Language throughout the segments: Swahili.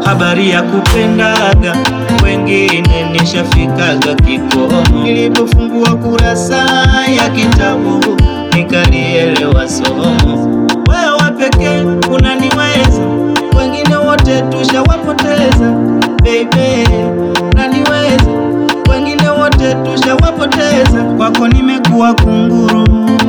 habari ya kupendaga wengine nishafikaga kikomo. Nilipofungua kurasa ya kitabu nikalielewa somo. Wewe pekee unaniweza, wengine wote tushawapoteza. Baby, unaniweza, wengine wote tushawapoteza. Kwako nimekuwa kunguru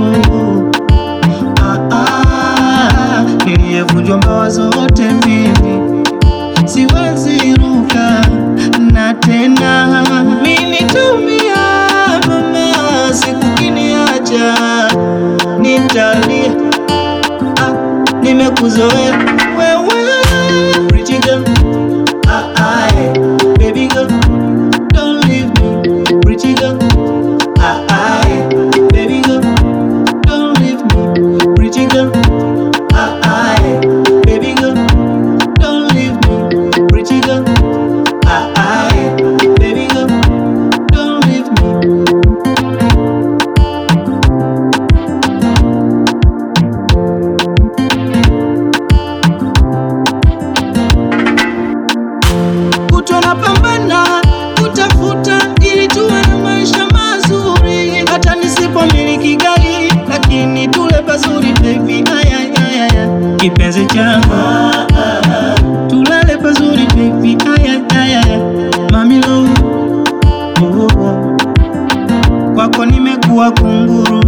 ah, ah, niliyevunjwa mbawa zote mimi siwezi ruka na tena minitumia mama, siku kiniacha nitalia. Ah, nimekuzoea wewe pretty girl. Ah, ah, eh, baby girl, don't leave me pretty girl. Ah, ah, eh, baby girl, don't leave me pretty girl. Ah, ah, eh, baby girl, don't leave me pretty girl. Ah, ah, eh, baby girl, don't leave me. kutwa na pambana kutafuta ili tuwe na maisha mazuri, hata nisipomiliki gari lakini tule pazuri baby, aya, aya, aya. kipenzi changu tulale pazuri baby, aya, aya, aya. mami lo oh, oh. kwako nimekuwa kunguru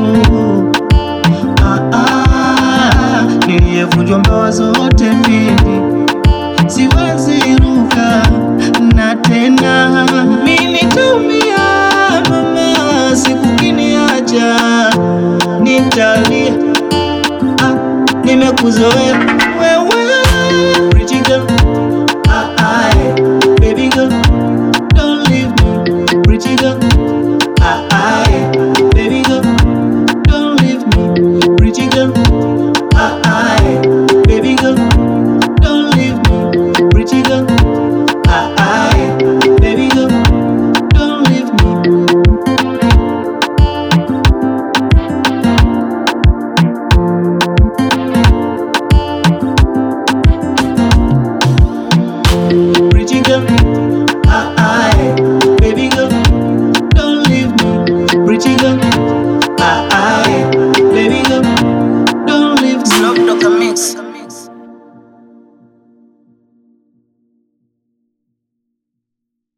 ah, ah, niliyevunjwa mbawa zote mbili siwezi ruka na tena minitumia mama, siku kiniacha nitalia. Ah, nimekuzoea wewe pretty girl. Ah, ah, eh, baby girl, don't leave me pretty girl. Ah, ah, eh, baby girl, don't leave me pretty girl. Ah, ah, eh, baby girl, don't leave me pretty girl. Ah, ah, eh, baby girl, don't leave me. Pretty girl, ah, ah, eh, baby girl, don't leave me. Pretty girl, ah, ah, eh, baby girl, don't leave me. Snoop Dogg Mix.